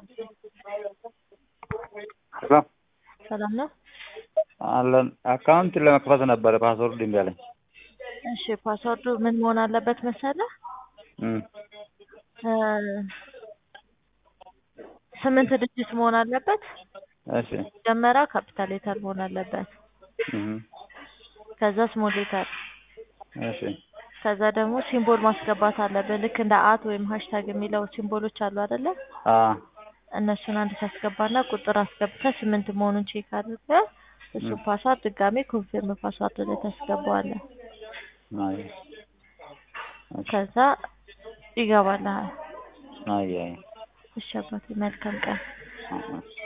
ሄሎ ሰላም ነው? አለን አካውንት ለመክፈት ነበረ ፓስወርድ እምቢ አለኝ። እሺ ፓስወርዱ ምን መሆን አለበት መሰለህ? እም እ ስምንት ዲጂት መሆን አለበት። እሺ መጀመሪያ ካፒታል ሌተር መሆን አለበት። እም ከዛ ስሞል ሌተር እሺ ከዛ ደግሞ ሲምቦል ማስገባት አለብን። ልክ እንደ አት ወይም ሃሽታግ የሚለው ሲምቦሎች አሉ አይደለ? አ እነሱን አንድ ታስገባና ቁጥር አስገብተህ ስምንት መሆኑን ቼክ አድርገህ እሱ ፓስዋርድ ድጋሜ ኮንፊርም ፓስዋርድ ላይ ታስገባዋለህ። አይ ከዛ ይገባልሃል። አይ አይ እሺ አባቴ መልካም ቀን። አ- አ